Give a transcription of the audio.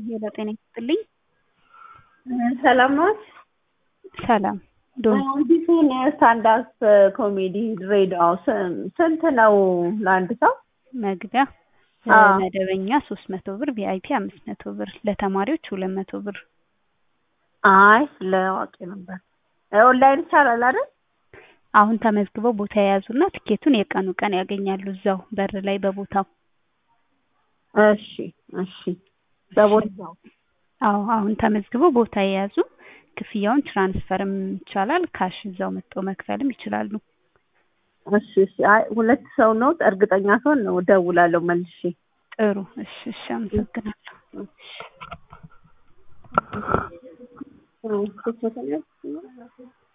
ሌላ ጤና ይስጥልኝ። ሰላም ነዎት? ሰላም ዶን አዲሱን ስታንዳፕ ኮሜዲ ድሬዳዋ ስንት ነው ለአንድ ሰው? መግቢያ አዎ። መደበኛ ሶስት መቶ ብር ቪአይፒ አምስት መቶ ብር ለተማሪዎች ሁለት መቶ ብር አይ ለአዋቂ ነበር። ኦንላይን ይቻላል አይደል? አሁን ተመዝግበው ቦታ የያዙና ትኬቱን የቀኑ ቀን ያገኛሉ እዛው በር ላይ በቦታው እሺ እሺ። በቦታው አዎ አሁን ተመዝግበው ቦታ የያዙ ክፍያውን ትራንስፈርም ይቻላል ካሽ እዛው መጥተው መክፈልም ይችላሉ እሺ እሺ። አይ ሁለት ሰው ነው እርግጠኛ ስሆን ነው እደውላለሁ መልሼ። ጥሩ እሺ እሺ አመሰግናለሁ እሺ